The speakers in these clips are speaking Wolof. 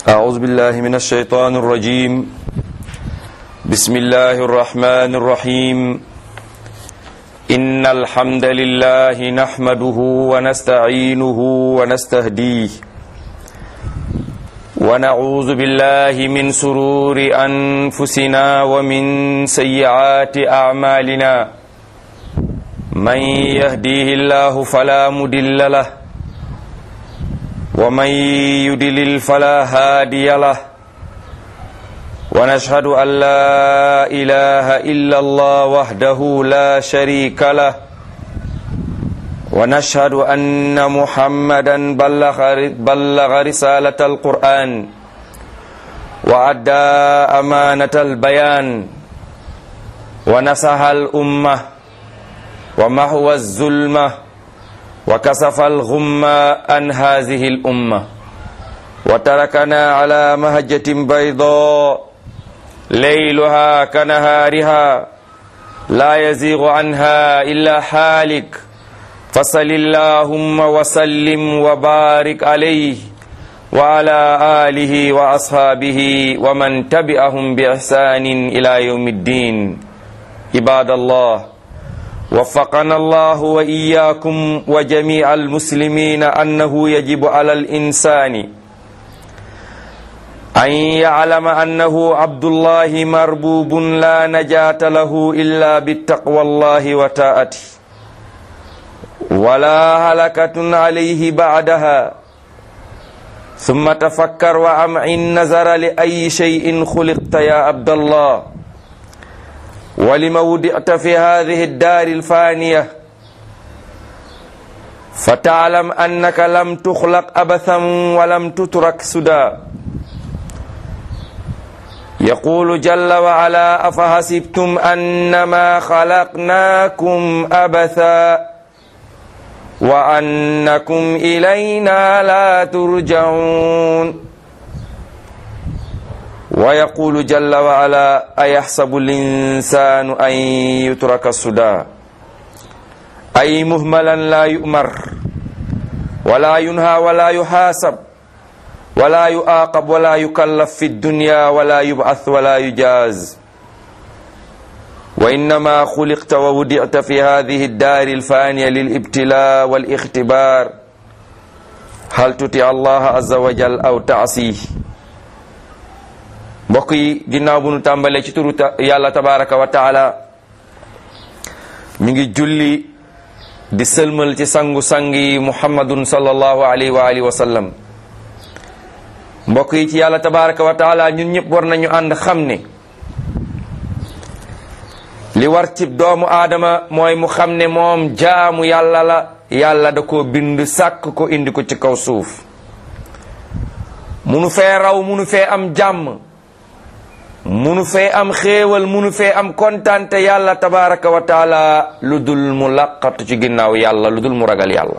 أعوذ بالله من الشيطان الرجيم بسم الله الرحمن الرحيم إن الحمد لله نحمده ونستعينه ونستهديه ونعوذ بالله من سرور أنفسنا ومن سيئات أعمالنا من يهديه الله فلا مدل له ومن يدلل فلا هادي له ونشهد أن لا إله إلا الله وحده لا شريك له ونشهد أن محمدا بلغ, بلغ رسالة القرآن وأدى أمانة البيان ونصح الأمة ومحو الظلمة وكسف الغمة عن هذه الأمة وتركنا على مهجة بيضاء ليلها كنهارها لا يزيغ عنها إلا حالك فصل اللهم وسلم وبارك عليه وعلى آله وأصحابه ومن تبعهم بإحسان إلى يوم الدين عباد الله وفقنا الله وإياكم وجميع المسلمين أنه يجب على الإنسان أن يعلم أنه عبد الله مربوب لا نجاة له إلا بالتقوى الله وتاءته ولا هلكة عليه بعدها ثم تفكر وأمعن نظر لأي شيء خلقت يا عبد الله ولم وضعت في هذه الدار الفانية فتعلم أنك لم تخلق أبثا ولم تترك سدى يقول جل وعلا أفحسبتم أنما خلقناكم أبثا وأنكم إلينا لا ترجعون ويقول جل وعلا أيحسب الإنسان أن يترك السدى أي مهملا لا يؤمر ولا ينهى ولا يحاسب ولا يعاقب ولا يكلف في الدنيا ولا يبعث ولا يجاز وإنما خلقت وودعت في هذه الدار الفانية للابتلاء والاختبار هل تطيع الله عز وجل أو تعصيه mbokk yi ginnaaw bu nu tàmbalee ci turu yàlla tabaraka wa taala mi ngi julli di sëlmal ci sangu-sang yi muhammadun sallallahu alayhi wa alihi wa sallam mbokk yi ci yàlla tabaraka wa taala ñun ñëpp war nañu ànd xam ne li war ci doomu aadama mooy mu xam ne moom jaamu yàlla la yàlla da koo bind sàkk ko indi ko ci kaw suuf munu fee raw munu fee am jàmm munu fee am xéewal munu fee am kontante yàlla tabaraka wa taala lu dul mu laqatu ci ginnaaw yàlla lu dul mu ragal yàlla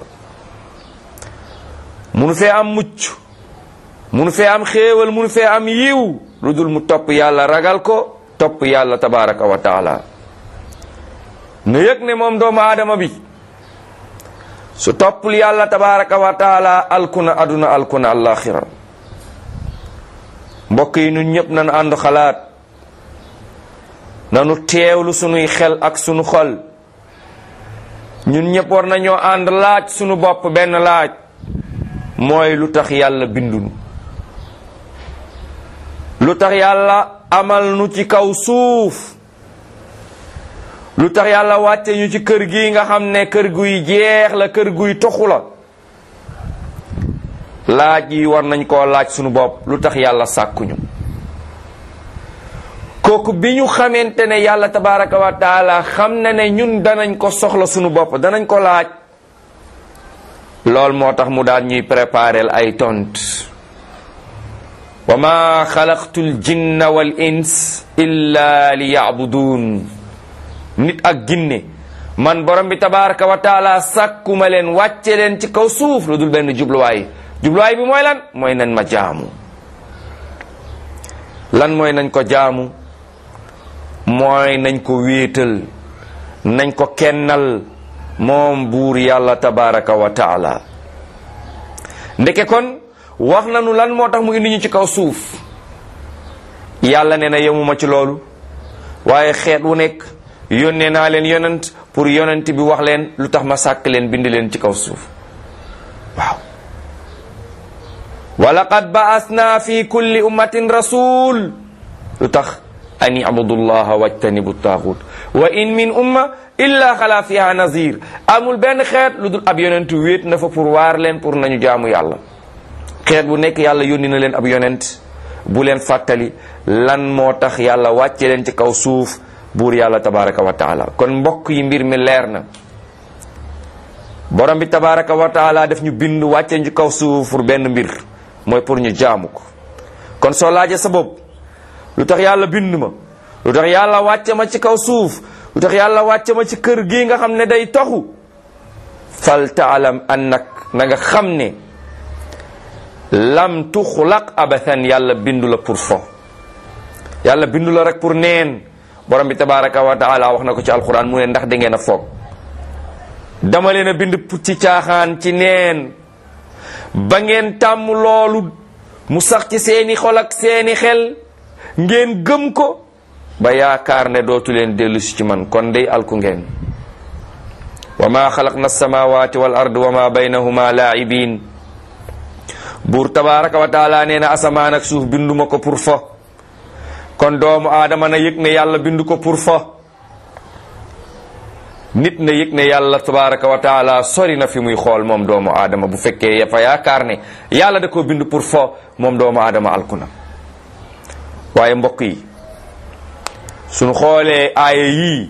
munu fee am mucc munu fee am xéewal munu fee am yiw lu dul mu topp yàlla ragal ko topp yàlla tabaraka wa taala na yëg ne moom doomu aadama bi su toppul yàlla tabaraka wa taala alkuna aduna alkuna alaxira mbokk yi ñun ñëpp nañu ànd xalaat nanu teewlu sunuy xel ak sunu xol ñun ñëpp war nañoo ànd laaj sunu bopp benn laaj mooy lu tax yàlla bindunu lu tax yàlla amal nu ci kaw suuf lu tax yàlla wàcce ñu ci kër gi nga xam ne kër guy jeex la kër guy toxu la laaj yi war nañ koo laaj sunu bopp lu tax yàlla sàkkuñu kooku bi ñu xamante ne yàlla tabaraka wa taala xam na ne ñun danañ ko soxla sunu bopp danañ ko laaj lool moo tax mu daan ñuy préparel ay tont wa ma xalaqtu l jinna wal ins illa li yacbuduun nit ak ginne man borom bi tabaraka wa taala sàkkuma leen wàcce leen ci kaw suuf lu dul benn jubluwaay jubluwaay bi mooy lan mooy nañ ma jaamu lan mooy nañ ko jaamu mooy nañ ko wéetal nañ ko kennal moom buur yàlla tabaraka wa taala ndeke kon wax nañu lan moo tax mu indi ñu ci kaw suuf yàlla nee na yemuma ci loolu waaye xeet wu nekk yónnee naa leen yonent pour yonent bi wax leen lu tax ma sàkk leen bind leen ci kaw suuf waaw wa laqad ba'asna fi kulli ummatin rasul lu tax an ibudullaha wajtanibu taaxut wa in min umma illa xala fiha nazir amul benn xeet lu dul ab yonent wéet na fa pour waar leen pour nañu jaamu yàlla xeet bu nekk yàlla yónni na leen ab yonent bu leen fàttali lan moo tax yàlla wàcce leen ci kaw suuf buur yàlla tabaraka wa taala kon mbokk yi mbir mi leer na borom bi tabaraka wa taala def ñu bind wàcce ci kaw suuf pour benn mbir mooy pour ñu jaamu ko kon soo laajee sa bopp lu tax yàlla bind ma lu tax yàlla wàcce ma ci kaw suuf lu tax yàlla wàcce ma ci kër gii nga xam ne day toxu fal taalam annak na nga xam ne lam tuxlaq abathan yàlla bindu la pour fo yàlla bindu la rek pour neen borom bi tabaraka wa taala wax na ko ci alquran mu ne ndax da ngeen a foog dama leen a bind ci caaxaan ci neen ba ngeen tàmm loolu mu sax ci seeni xol ak seeni xel ngeen gëm ko ba yaakaar ne dootu leen dellu si ci man kon day alku ngeen wa ma xalaqna alsamawati wal ard wa ma baynahuma laa'ibin buur tabaraka wa taala nee na asamaan ak suuf binduma ko pour fa kon doomu aadama na yëg ne yàlla bindu ko pour fa nit na yëg ne yàlla tabaraka wa taala sori na fi muy xool moom doomu aadama bu fekkee fa yaakaar ne yàlla da koo bind pour fa moom doomu aadama alku na waaye mbokk yi suñu xoolee aaya yii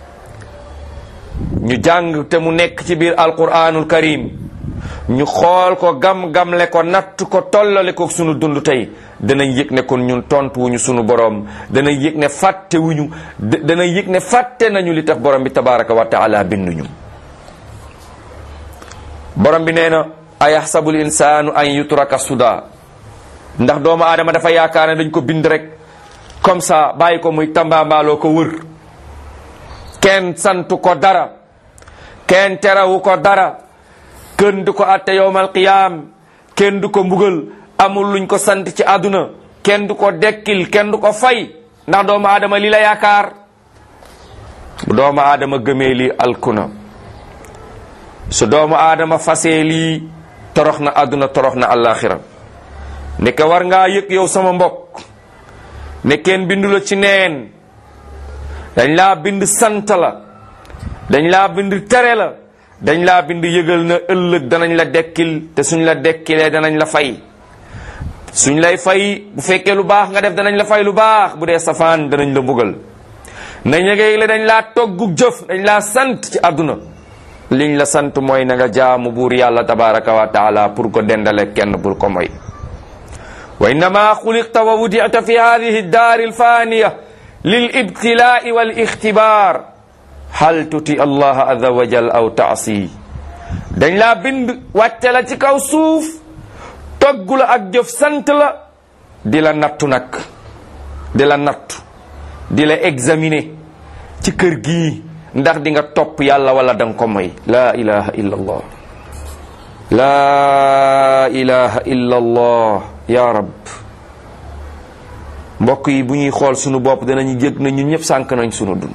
ñu jàng te mu nekk ci biir alquranul karim ñu xool ko gam-gamle ko natt ko tollale ko sunu dund tey danañ yëg ne kon ñun tontu wuñu sunu borom danañ yëg ne fàtte wuñu danañ yëg ne fàtte nañu li tax borom bi tabaraka wa taala binduñu borom bi nee na ayaxsabul insaanu an yutraka suda ndax doomu aadama dafa yaakaar ne dañ ko bind rek comme ça bàyyi ko muy tambaambaaloo ko wër kenn santu ko dara kenn terawu ko dara kenn du ko atte yowmal qiyaam kenn du ko mbugal amul luñ ko sant ci àdduna kenn du ko dekkil kenn du ko fay ndax doomu aadama li la yaakaar bu doomu aadama gëmee lii alkuna su doomu aadama fasee lii torox na àdduna torox na àllaaxira ne ka war ngaa yëg yow sama mbokk ne kenn bindu la ci neen dañ laa bind sant la dañ laa bind tere la dañ laa bind yëgal na ëllëg danañ la dekkil te suñ la dekkilee danañ la fay suñ lay fay bu fekkee lu baax nga def danañ la fay lu baax bu dee safaan danañ la mbugal nañ la le dañ laa toggu jëf dañ laa sant ci àdduna liñ la sant mooy na nga jaamu buur yàlla tabaraka wa taala pour ko dendale kenn pour ko moy wa innama xuliqta wa wudi'ta fi hadihi daari alfaniya lil ibtilaa'i wal ixtibaar hal tuti allah azza wa jal aw taasi dañ laa bind wàcce la ci kaw suuf toggu la ak jëf sant la di la nattu nag di la nattu di la examiner ci kër gii ndax di nga topp yàlla wala danga ko moy laa ilaha illa allah laa ilaha illa allah ya rab mbokk yi bu ñuy xool sunu bopp danañu yëg na ñun ñëpp sànk nañ sunu dund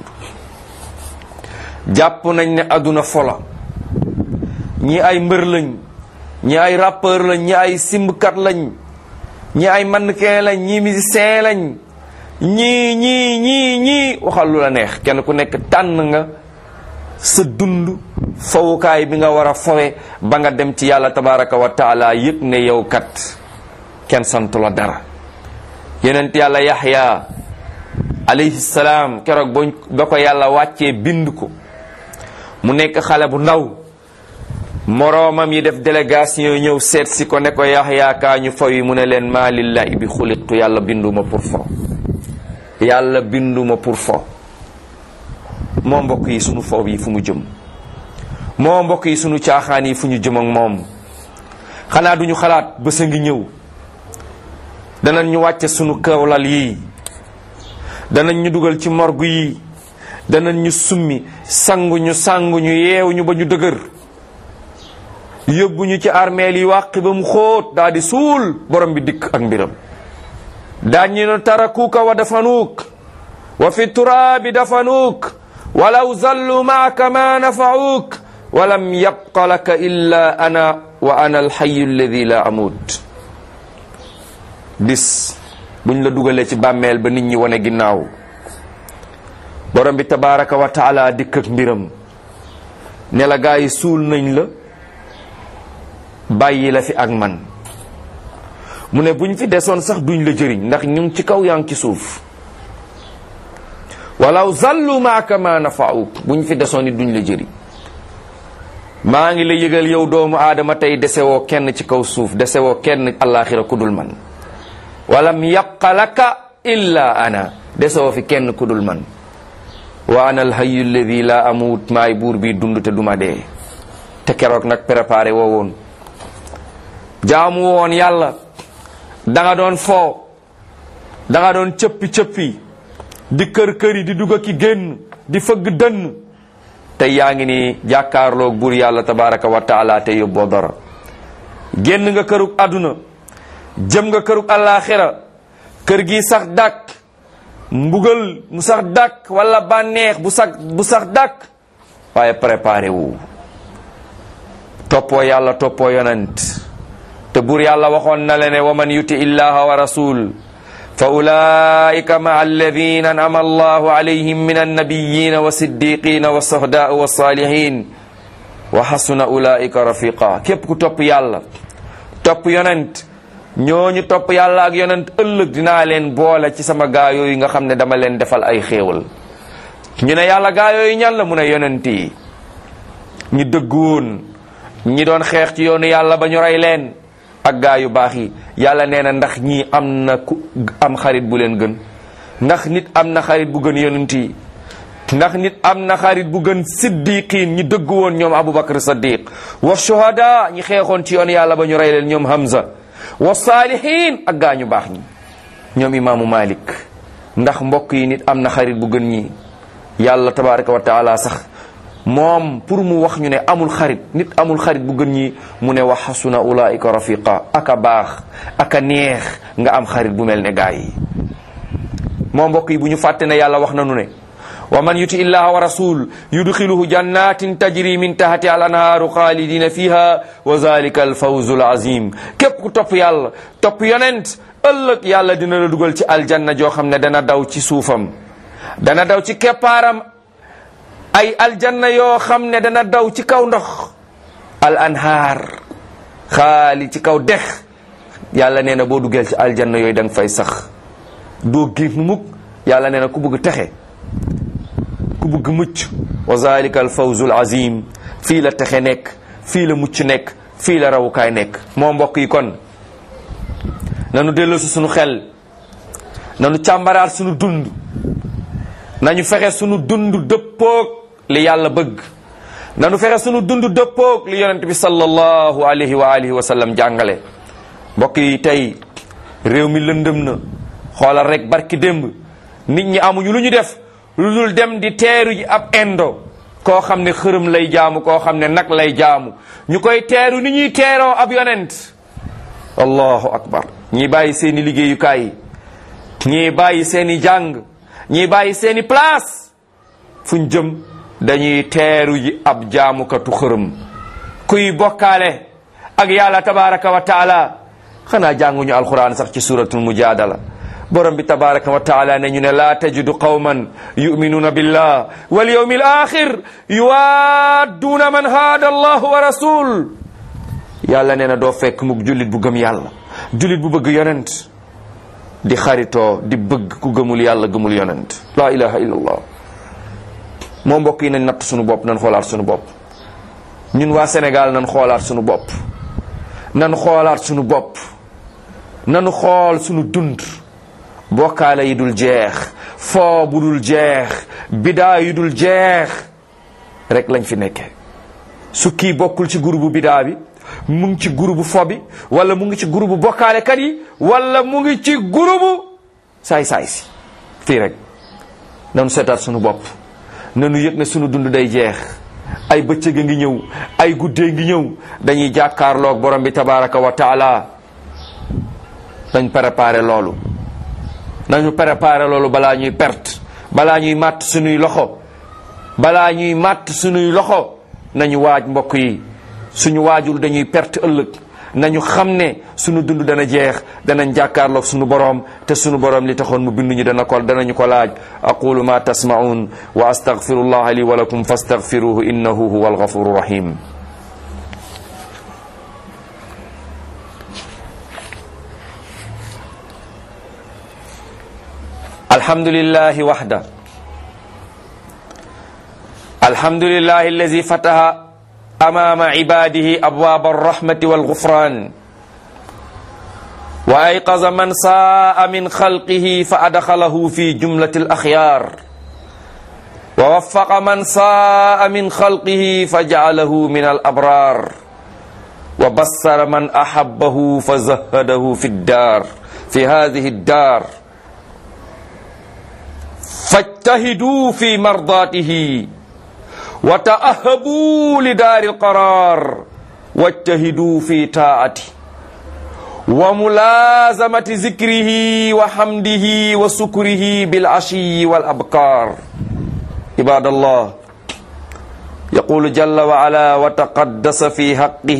jàpp nañ ne àdduna fola ñi ay mbër lañ ñi ay rappeur lañ ñi ay simbkat lañ ñi ay mannequin lañ ñi musicien lañ ñii ñii ñii ñii waxal lu la neex kenn ku nekk tànn nga sa dund fawukaay bi nga war a fawe ba nga dem ci yàlla tabaraka wa taala yëg ne yow kat kenn santu la dara yenent yàlla yaxya alayhi salaam keroog ba ba ko yàlla wàccee bind ko mu nekk xale bu ndaw moroomam yi def délégation ñëw seet si ko ne ko yaxya kaa ñu faw yi mu ne leen maa lillahi bi xuliqtu yàlla binduma pour fo yàlla binduma pour fo moo mbokk yi sunu foob yi fu mu jëm moo mbokk yi sunu caaxaan yi fu ñu jëm ak moom xanaa duñu xalaat bés a ngi ñëw danañ ñu wàcce sunu kawlal yi danañ ñu dugal ci morgu yi danañ ñu summi sangu ñu sangu ñu yeew ñu ba ñu dëgër yóbbu ñu ci armeel yi wàqi ba mu xóot daa di suul borom bi dikk ak mbiram daan ñu ne tarakuuka wa dafanuuk wa fi turaabi dafanuuk walaw zallu maaka ma nafacuuk walam yabqa laka illa ana wa ana alxayu alladi la amut bis buñ la dugalee ci bàmmeel ba nit ñi wane ginnaaw borom bi tabaraka wa taala dikk ak mbiram ne la gaa yi suul nañ la bàyyi la fi ak man mu ne buñ fi desoon sax duñ la jëriñ ndax ñu ngi ci kaw yaa ngi ci suuf walaw zallu maaka ma nafauk buñ fi desoon it duñ la jëriñ maa ngi la yëgal yow doomu aadama tey desewoo kenn ci kaw suuf desewoo kenn allaaxira kudul man walam yabqa laka illa ana desewoo fi kenn kudul man wa ana alhayu alladi la amut maay buur bi dund te duma dee te keroog nag préparé woo woon jaamu woon yàlla da nga doon foo da nga doon cëppi-cëppi di kër-këri di dugg ki génn di fëgg dënn tey yaa ngi ni jàkkaarloog buur yàlla tabaraka wa taala te yóbboo dara génn nga kërug àdduna jëm nga kërug àllaaxira kër gi sax dàkk mbugal mu sax dàkk wala bànneex bu sax bu sax dàkk waaye préparé wu toppoo yàlla toppoo yonent te buur yàlla waxoon na le ne wa man yuti illaha wa rasul fa ulaika maa alladina anama allahu alayhim min annabiyina wa siddiqina wa sohdaa wa salihin wa xasuna ulaika rafiqa képp ku topp yàlla topp yonent ñooñu topp yàlla ak yonent ëllëg dinaa leen boole ci sama gaa yooyu nga xam ne dama leen defal ay xéewal ñu ne yàlla gaa yooyu ñan la mu ne yonent yi ñi dëgg woon ñi doon xeex ci yoonu yàlla ba ñu rey leen ak gaa yu baax yi yàlla nee na ndax ñii am na ku am xarit bu leen gën ndax nit am na xarit bu gën yonent yi ndax nit am na xarit bu gën siddiqin ñi dëgg woon ñoom abubakar saddiq wa shuhada ñi xeexoon ci yoonu yàlla ba ñu rey leen ñoom hamza wa saalihin ak gaa ñu baax ñi ñoom imaamu malik ndax mbokk yi nit am na xarit bu gën ñi yàlla tabaraka wa taala sax moom pour mu wax ñu ne amul xarit nit amul xarit bu gën ñi mu ne wa xasuna ulaika rafiqa aka baax aka neex nga am xarit bu mel ne gaa yi moo mbokk yi bu ñu fàtte ne yàlla wax nanu ne wa man yuti illaha wa rasul yudxiluhu jannatin tajri min tahti al anhaaru xaalidina fiha wa zalika al fawzu al azim képp ku topp yàlla topp yonent ëllëg yàlla dina la dugal ci aljanna joo xam ne dana daw ci suufam dana daw ci keppaaram ay aljanna yoo xam ne dana daw ci kaw ndox al anhaar xaali ci kaw dex yàlla nee na boo duggeel ci aljanna yooyu da nga fay sax doo génn mukk yàlla nee na ku bëgg texe ku bëgg mucc wa zalika al fawzu al azim fii la texe nekk fii la mucc nekk fii la rawukaay nekk moo mbokk yi kon nanu dellu si sunu xel nanu càmbaraat sunu dund nañu fexe sunu dund dëppoog li yàlla bëgg nanu fexe sunu dund dëppoog li yonent bi sallallahu alayhi wa alihi wa sallam jàngale mbokk yi tey réew mi lëndëm na xoolal rek barki démb nit ñi amuñu lu ñu def lu dul dem di teeru ji ab indo koo xam ne xërëm lay jaamu koo xam ne nag lay jaamu ñu koy teeru ni ñuy teeroo ab yonent allahu akbar ñii bàyyi seeni liggéeyukaay yi ñii bàyyi seeni jàng ñii bàyyi seeni place fuñ jëm dañuy teeru ji ab jaamukatu xërëm kuy bokkaale ak yàlla tabaraka wa taala xanaa jànguñu alquran sax ci suratul mujadala borom bi tabaraka wa taala ne ñu ne laa tajidu qawman yuminuuna billah wal yawmi al axir yuwadduuna man haada allah wa rasul yàlla nee na doo fekk mukk jullit bu gëm yàlla jullit bu bëgg yonent di xaritoo di bëgg ku gëmul yàlla gëmul yonent la ilaha illa allah moo mbokk yi nañ natt suñu bopp nañ xoolaat suñu bopp ñun waa Sénégal nañ xoolaat suñu bopp nañ xoolaat suñu bopp nañu xool suñu dund bokkaale yi dul jeex foo bu dul jeex bidaa yi dul jeex rek lañ fi nekkee su kii bokkul ci groupe bidaa bi mu ngi ci groupe fo bi wala mu ngi ci groupe bokkaalekat yi wala mu ngi ci groupe saay-saay si fii rek nanu seetaat sunu bopp nanu yëg ne sunu dund day jeex ay bëccëg a ngi ñëw ay guddee ngi ñëw dañuy jàkkaarloog borom bi tabaraka wa taala nañ préparé loolu nañu préparé loolu balaa ñuy perte balaa ñuy màtt suñuy loxo balaa ñuy màtt suñuy loxo nañu waaj mbokk yi suñu waajul dañuy perte ëllëg nañu xam ne suñu dund dana jeex danañ jàkkaarloog suñu boroom te suñu boroom li taxoon mu binduñu dana ko danañu ko laaj aqulu ma tasma'un wa astaghfirullaha li wa lakum fastaghfiruhu innahu huwa alghafuru rahim alhamdulillahi wahda alhamdulillahi allazi fataha أمام عباده أبواب الرحمة والغفران وأيقظ من ساء من خلقه فأدخله في جملة الأخيار ووفق من ساء من خلقه فجعله من الأبرار وبصر من أحبه فزهده في الدار في هذه الدار فاجتهدوا في مرضاته وتأهبوا لدار القرار واجتهدوا في طاعته وملازمة ذكره وحمده وسكره بالعشي والأبكار عباد الله يقول جل وعلا وتقدس في حقه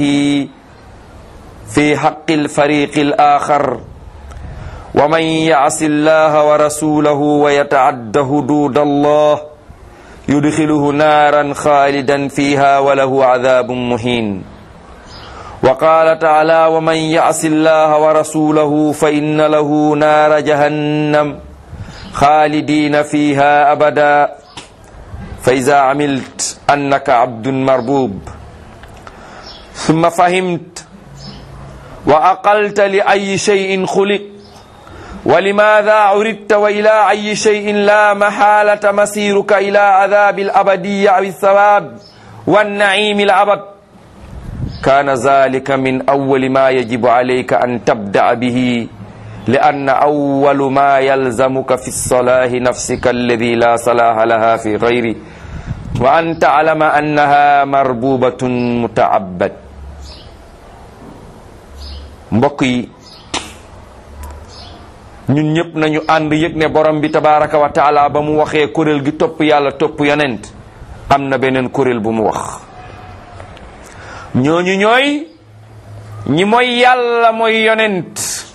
في حق الفريق الآخر ومن يعص الله ورسوله ويتعد حدود الله يدخله نارا خالدا فيها وله عذاب مهين وقال تعالى ومن يعص الله ورسوله فإن له نار جهنم خالدين فيها أبدا فإذا عملت أنك عبد مربوب ثم فهمت وأقلت لأي شيء خلق ولماذا عرضت وإلى أي شيء لا محالة مسيرك إلى عذاب الأبدية أو الثواب والنعيم الأبد كان ذلك من أول ما يجب عليك أن تبدأ به لأن أول ما يلزمك في الصلاة نفسك الذي لا صلاح لها في غيره وأن تعلم أنها مربوبة متعبد mbokk ñun ñëpp nañu ànd yëg ne borom bi tabaraka wa taala ba mu waxee kuréel gi topp yàlla topp yonent am na beneen kuréel bu mu wax ñooñu ñooy ñi mooy yàlla mooy yonent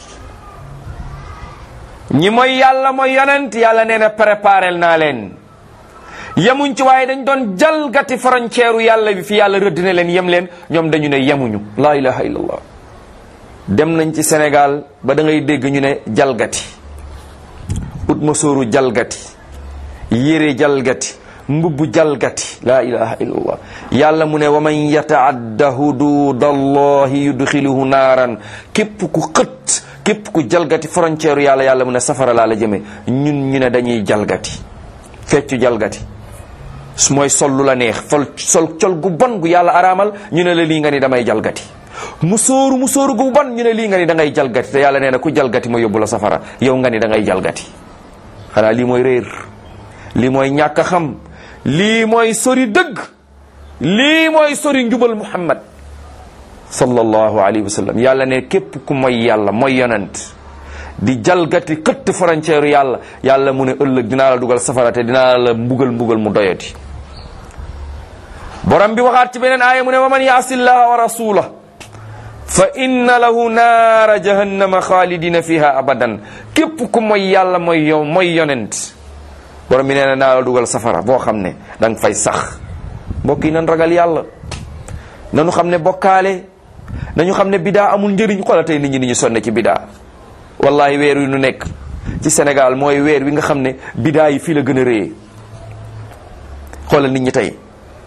ñi mooy yàlla mooy yonent yàlla nee na préparel naa leen yemuñ ci waaye dañ doon jalgati frontière yàlla bi fi yàlla rëdd ne leen yem leen ñoom dañu ne yemuñu laa ilaha illallah dem nañ ci Sénégal ba da ngay dégg ñu ne jalgati ut ma sóoru jalgati yére jalgati mbubbu jalgati laa ilaha illallah yàlla mu ne wa man yataadda hudud allahi yudxiluhu naaran képp ku xët képp ku jalgati frontière yàlla yàlla mu ne safara laa la jëme ñun ñu ne dañuy jalgati feccu jalgati su mooy sol lu la neex fol sol col gu bon gu yàlla araamal ñu ne la lii nga ni damay jalgati musóoru musóoru gu bon ñu ne lii nga ni da ngay jalgati te yàlla nee na ku jalgati ma yóbbu la safara yow nga ni da ngay jalgati xanaa lii mooy réer lii mooy ñàkk a xam lii mooy sori dëgg lii mooy sori njubal muhammad sallallahu alayhi wa sallam yàlla ne képp ku mooy yàlla mooy yonent di jalgati këtt frontière yàlla yàlla mu ne ëllëg dinaa la dugal safara te dinaa la mbugal mbugal mu doyati borom bi waxaat ci beneen aaya mu ne wa man yaasi llaha wa rasulah fa inna lahu naara jahannama xaalidina fiha abadan képp ku mooy yàlla mooy yow mooy yonent borom bi nee na naa la dugal safara boo xam ne da nga fay sax mbokk yi nan ragal yàlla nanu xam ne bokkaale nañu xam ne bidaa amul njëriñ xoola tey nit ñi ni ñu sonne ci bidaa wallahi weer wi nu nekk ci Sénégal mooy weer wi nga xam ne bidaa yi fii la gën a réyee xoolal nit ñi tey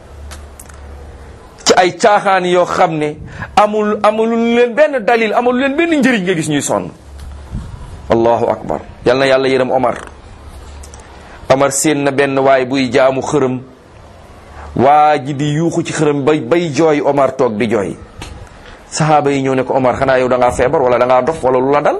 ci ay caaxaan yoo xam ne amul amul leen benn dalil amul leen benn njëriñ nga gis ñuy sonn allahu akbar yal na yàlla yërëm Omar Omar séen na benn waay buy jaamu xërëm waa ji di yuuxu ci xërëm bay bay jooy Omar toog di jooy saxaaba yi ñëw ne ko Omar xanaa yow da ngaa feebar wala da ngaa dof wala lu la dal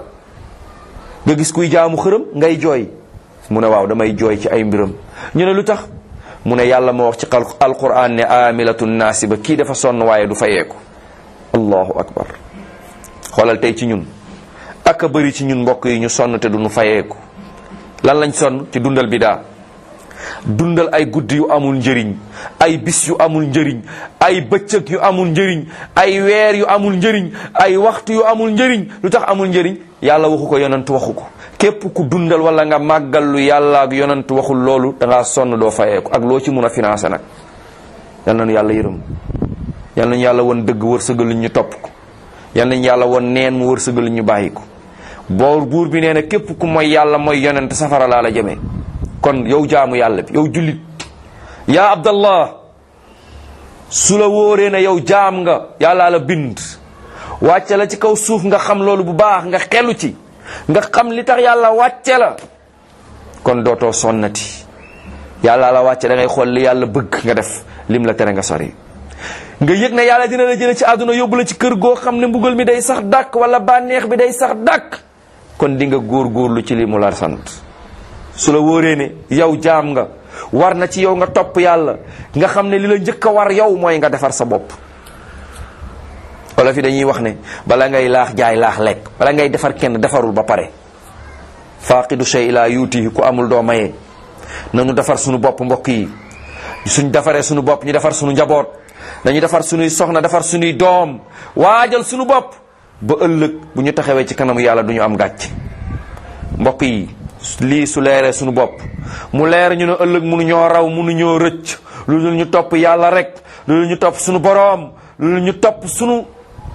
nga gis kuy jaamu xërëm ngay jooy mu ne waaw damay jooy ci ay mbiram ñu ne lu tax mu ne yàlla moo wax ci alquran ne amilatun naasiba kii dafa sonn waaye du fayeeku allahu akbar xoolal tey ci ñun ak a bëri ci ñun mbokk yi ñu sonn te du ñu fayeeku lan lañ sonn ci dundal bidaa dundal ay guddi yu amul njëriñ ay bis yu amul njëriñ ay bëccëg yu amul njëriñ ay weer yu amul njëriñ ay waxtu yu amul njëriñ lu tax amul njëriñ yàlla waxu ko yonent waxu ko képp ku dundal wala nga màggal lu yàlla ak yonent waxul loolu da ngaa sonn doo fayeeku ak loo ci mun a financé nag yal nañu yàlla yërëm yal nañu yàlla won dëgg wërsëgal ñu topp ko yal nañu yàlla won neen mu wërsëgal ñu bàyyi ko boor buur bi nee na képp ku mooy yàlla mooy yonent safara laa la jëmee kon yow jaamu yàlla bi yow jullit yaa abdallah su la wóoree na yow jaam nga yàllaa la bind wàcce la ci kaw suuf nga xam loolu bu baax nga xelu ci nga xam li tax yàlla wàcce la kon dootoo sonnati yàlla la wàcce da ngay xool li yàlla bëgg nga def lim la tere nga sori nga yëg ne yàlla dina la jële ci àdduna yóbbu la ci kër goo xam ne mbugal mi day sax dàkk wala bànneex bi day sax dàkk kon di nga góorgóorlu ci li mu la sant su la wóoree ne yow jaam nga war na ci yow nga topp yàlla nga xam ne li la njëkk a war yow mooy nga defar sa bopp wala fi dañuy wax ne bala ngay laax jaay laax lekk bala ngay defar kenn defarul ba pare faaqidu shay laa yuutihi ku amul doo mayee nañu defar suñu bopp mbokk yi suñ defaree suñu bopp ñu defar suñu njaboot dañu defar suñuy soxna defar suñuy doom waajal suñu bopp ba ëllëg bu ñu taxawee ci kanamu yàlla du ñu am gàcc mbokk yi lii su leeree suñu bopp mu leer ñu ne ëllëg munu ñoo raw munu ñoo rëcc lu dul ñu topp yàlla rek lu dul ñu topp suñu boroom lu dul ñu topp suñu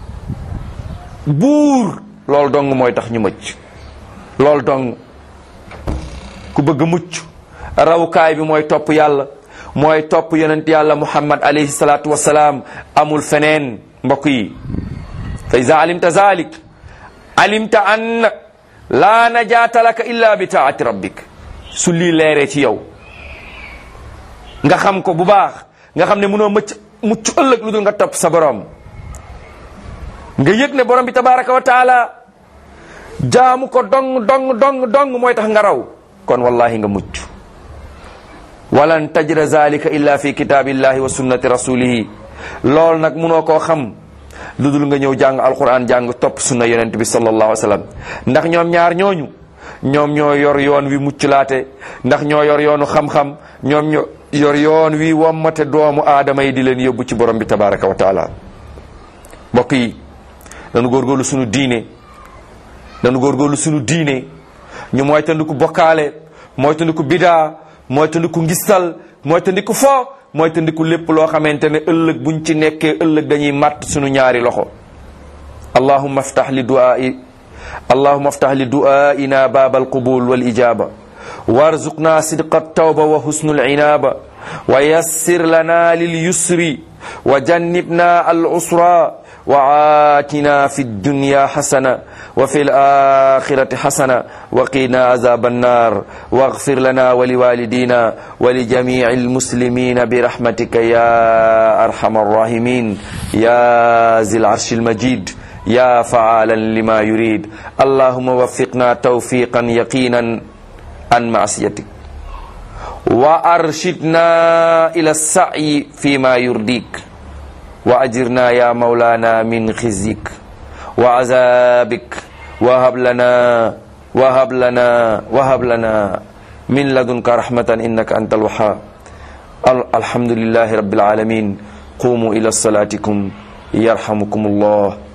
buur loolu dong mooy tax ñu mëcc loolu dong ku bëgg mucc rawukaay bi mooy topp yàlla mooy topp yonent yàlla muhammad alayhi salaatu wasalaam amul feneen mbokk yi fa iza alimta zalik alimta an laa najaata laka illa bi taati rabbik su lii leeree ci yow nga xam ko bu baax nga xam ne mënoo mëcc mucc ëllëg lu dul nga topp sa borom nga yëg ne borom bi tabaraka wa taala jaamu ko dong dong dong dong mooy tax nga raw kon wallahi nga mucc walan tajra zalika illa fi kitabillahi wa sunnati rasulihi lool nag munoo koo xam lu dul nga ñëw jàng alquran jàng topp sunna yonent bi sallallahu alayhi wa sallam ndax ñoom ñaar ñooñu ñoom ñoo yor yoon wi mucclaate ndax ñoo yor yoonu xam-xam ñoom ñoo yor yoon wi wommate doomu aadama yi di leen yóbbu ci borom bi tabaraka wa taala mbokk yi dañu góorgóorlu sunu diine dañu góorgóorlu sunu diine ñu mooy tandiku bokkaale mooy tandiku bidaa mooy tandiku ngistal mooy tandiku fo mooy tandiku lépp loo xamante ne ëllëg buñ ci nekkee ëllëg dañuy màtt sunu ñaari loxo allahumma aftah li du'ai allahumma aftah li du'aina baaba alqubul wal ijaba warzuqna sidqa altawba wa husnu al'inaba wa yassir lana lil yusri wa jannibna al usra وآتنا في الدنيا حسنة وفي الآخرة حسنة وقنا عذاب النار واغفر لنا ولوالدينا ولجميع المسلمين برحمتك يا أرحم الراحمين يا ذي العرش المجيد يا فعالا لما يريد اللهم وفقنا توفيقا يقينا عن معصيتك وأرشدنا إلى السعي فيما يرضيك وأجرنا يا مولانا من خزيك وعذابك وهب لنا وهب لنا وهب لنا من لدنك رحمة إنك أنت الوهاب الحمد لله رب العالمين قوموا إلى صلاتكم يرحمكم الله